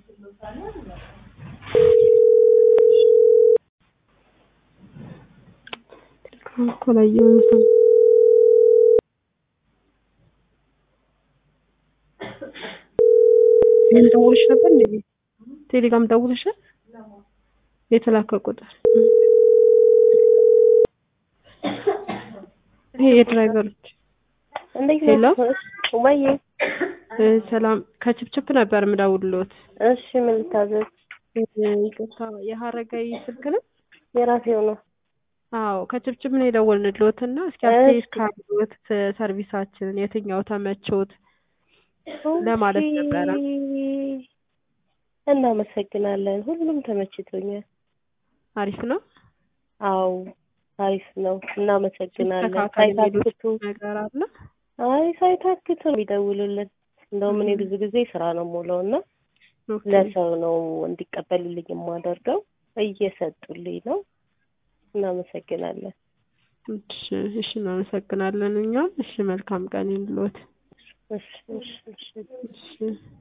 እኮ አላየሁትም። ምን ደውልሽ ነበር እንዴ? ቴሌግራም ደውልሻል? የተላከ ቁጥር ይሄ የድራይቨሮች እንዴት ሄሎ ነው? ወይ እ ሰላም ከችፕችፕ ነበር የምደውልሎት። እሺ፣ ምን ልታዘዝ? እ ይቅርታ የሀረጋዊ ስልክ ነው? የራሴው ነው። አዎ ከችፕችፕ ነው የደወልንልዎት እና እስኪ እሺ። አስተያየት ካሉት ሰርቪሳችንን የትኛው ተመቾት ለማለት ነበረ። ኦኬ። እናመሰግናለን። ሁሉም ተመችቶኛል። አሪፍ ነው። አዎ አሪፍ ነው። እናመሰግናለን። ሲስተካከል የሚሉት ሳይታክቱ ነገር አለ? አይ ሳይታክቱ ነው የሚደውሉልን። እንደውም እኔ ብዙ ጊዜ ስራ ነው የምውለው እና ኦኬ። ለሰው ነው እንዲቀበሉልኝ የማደርገው። እየሰጡልኝ ነው። እናመሰግናለን። እሺ እሺ እናመሰግናለን እኛም። እሺ መልካም ቀን ይሁንልዎት። እሺ እሺ እሺ እሺ